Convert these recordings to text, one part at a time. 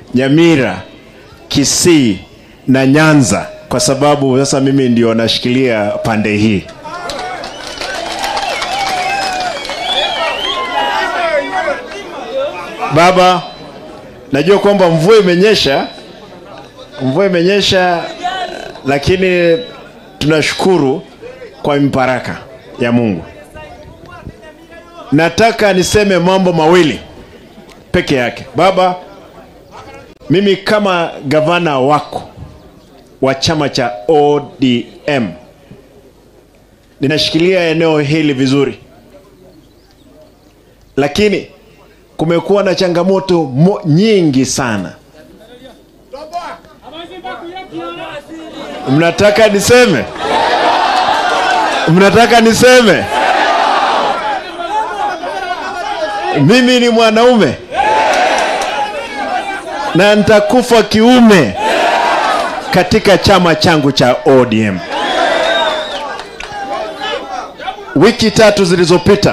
Nyamira, Kisii na Nyanza, kwa sababu sasa mimi ndio nashikilia pande hii. Baba, najua kwamba mvua imenyesha, mvua imenyesha, lakini tunashukuru kwa mibaraka ya Mungu. Nataka niseme mambo mawili peke yake. Baba, mimi kama gavana wako wa chama cha ODM ninashikilia eneo hili vizuri, lakini kumekuwa na changamoto mo, nyingi sana. Mnataka niseme? Mnataka niseme? Mimi ni mwanaume na nitakufa kiume katika chama changu cha ODM. Wiki tatu zilizopita,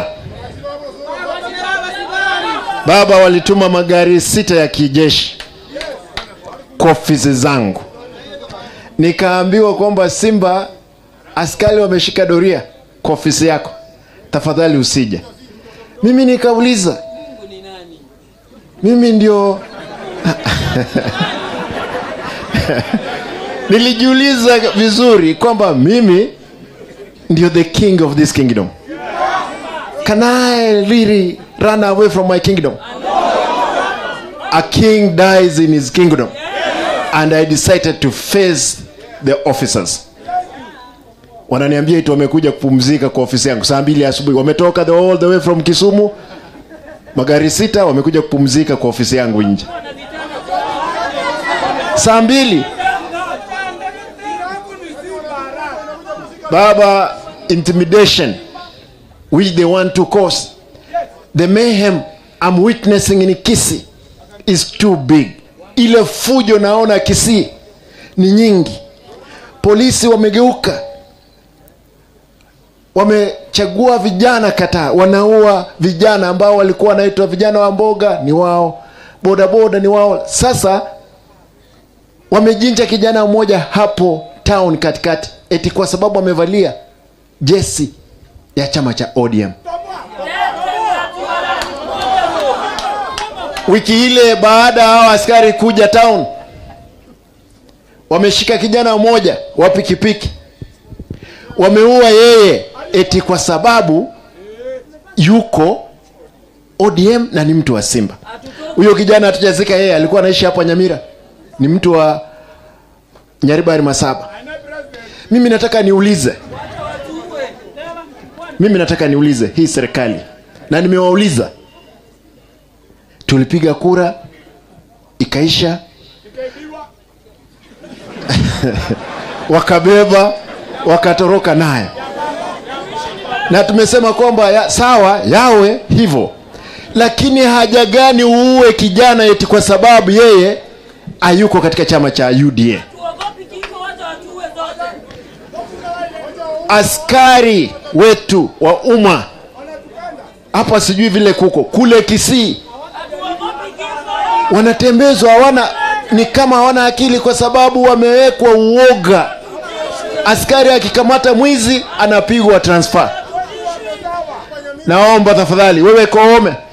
baba walituma magari sita ya kijeshi kwa ofisi zangu, nikaambiwa kwamba Simba, askari wameshika doria kwa ofisi yako, tafadhali usije. Mimi nikauliza, mimi ndio nilijiuliza vizuri kwamba mimi ndio the king of this kingdom. Can I really run away from my kingdom? A king dies in his kingdom. And I decided to face the officers. Wananiambia eti wamekuja kupumzika kwa ofisi yangu saa mbili asubuhi, wametoka the all the way from Kisumu, magari sita, wamekuja kupumzika kwa ofisi yangu nje saa mbili. Baba, intimidation which they want to cause, the mayhem I'm witnessing in Kisii is too big. Ile fujo naona Kisii ni nyingi. Polisi wamegeuka, wamechagua vijana kataa, wanaua vijana ambao walikuwa wanaitwa vijana wa mboga, ni wao, bodaboda ni wao. Sasa wamejinja kijana mmoja hapo town katikati, eti kwa sababu amevalia jesi ya chama cha ODM. Wiki ile baada ya hao askari kuja town, wameshika kijana mmoja wa pikipiki, wameua yeye eti kwa sababu yuko ODM na ni mtu wa Simba. Huyo kijana hatujazika yeye, alikuwa anaishi hapa Nyamira, ni mtu wa Nyaribari Masaba. Mimi nataka niulize, mimi nataka niulize hii serikali, na nimewauliza, tulipiga kura ikaisha, wakabeba wakatoroka nayo, na tumesema kwamba ya, sawa yawe hivyo, lakini haja gani uue kijana eti kwa sababu yeye hayuko katika chama cha UDA? askari wetu wa umma hapa, sijui vile kuko kule Kisii, wanatembezwa hawana, ni kama hawana akili, kwa sababu wamewekwa uoga. Askari akikamata mwizi anapigwa transfer. Naomba tafadhali, wewe Koome,